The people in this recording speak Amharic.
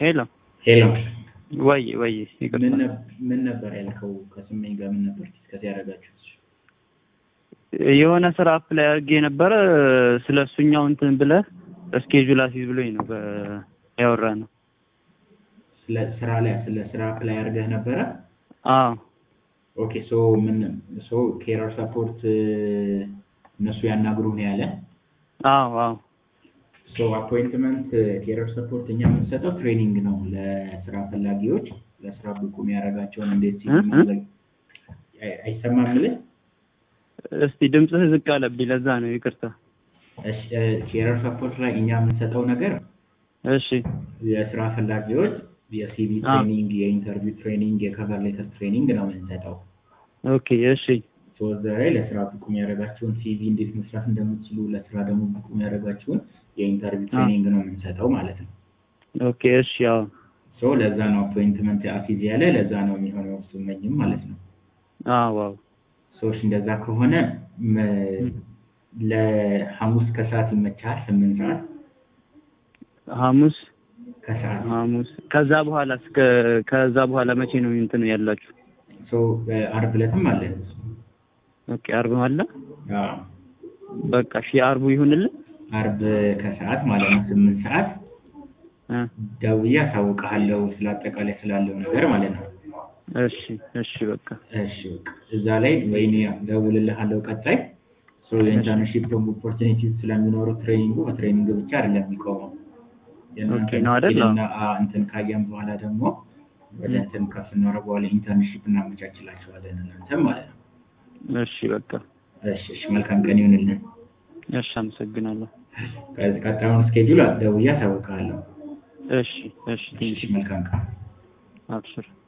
ሄሎ ሄሎ ወይ ወይ ምን ይቅርታ ነብ- ምን ነበር ያልከው? ከስመኝ ጋር ምን ነበር ዲስከስ ያደረጋችሁት? የሆነ ስራ አፕላይ አድርጌ ነበረ ስለ እሱኛው እንትን ብለህ እስኬጁል አስይዝ ብሎኝ ነው በ- ያወራ ነው ስለ ስራ ላይ ስለ ስራ አፕላይ አድርገህ ነበረ? አዎ ኦኬ ሶ ምን ሶ ኬረር ሰፖርት እነሱ ያናግሩህ ነው ያለ? አዎ አዎ ሶ አፖይንትመንት ኬረር ሰፖርት እኛ የምንሰጠው ትሬኒንግ ነው ለስራ ፈላጊዎች ለስራ ብቁ የሚያደርጋቸውን እንዴት ሲል እ? እ? ማድረግ አይ- አይሰማም ልህ እስቲ ድምፅህ ዝቅ አለብኝ ለዛ ነው ይቅርታ ኬረር ሰፖርት ላይ እኛ የምንሰጠው ነገር እሺ የስራ ፈላጊዎች የሲቪ አዎ። ትሬኒንግ፣ የኢንተርቪው ትሬኒንግ፣ የከቨር ሌተር ትሬኒንግ ነው የምንሰጠው። ኦኬ እሺ ሶ እዛ ላይ ለስራ ብቁ የሚያደርጋቸውን ሲቪ እንዴት መስራት እንደምትችሉ ለስራ ደግሞ ብቁ የሚያደርጋቸውን የኢንተርቪው አዎ። ትሬኒንግ ነው የምንሰጠው ማለት ነው። ኦኬ እሺ አዎ ሶ ለዛ ነው አፖይንትመንት አሲዝ ያለ ለዛ ነው የሚሆነው ስመኝም ማለት ነው። አዎ አዎ ሰዎች እንደዛ ከሆነ መ- ለሐሙስ ከሰዓት ይመቻል ስምንት ሰዓት ሐሙስ ከሰዓት ሐሙስ ከዛ በኋላ እስከ ከዛ በኋላ መቼ ነው እንትን ያላችሁ? ሶ አርብ ዕለትም አለ። ኦኬ አርብ አለ። አዎ በቃ እሺ አርቡ ይሁንልን። አርብ ከሰዓት ማለት ነው ስምንት ሰዓት እ ደውዬ አሳውቅሃለሁ ስለ አጠቃላይ ስላለው ነገር ማለት ነው። እሺ እሺ በቃ እሺ በቃ እዛ ላይ ወይኔ ደውልልሃለሁ ቀጣይ ሶ የኢንተርንሺፕ ኦፖርቹኒቲ ስለሚኖረው ትሬኒንጉ በትሬኒንግ ብቻ አይደለም የሚቆመው የእናንተ ኦኬ ነው አይደል? ስኪልና አ- እንትን ካየን በኋላ ደግሞ ወደ እንትን ከፍ በኋላ ኢንተርንሺፕ እናመቻችላቸዋለን እናንተ ማለት ነው። እሺ በቃ እሺ እሺ መልካም ቀን ይሁንልን። እሺ አመሰግናለሁ። ከዚህ ቀጣዩን ስኬጁል ደውዬ አሳውቅሃለሁ። እሺ እሺ እሺ ቴንኪው መልካም ቀን። አብሽር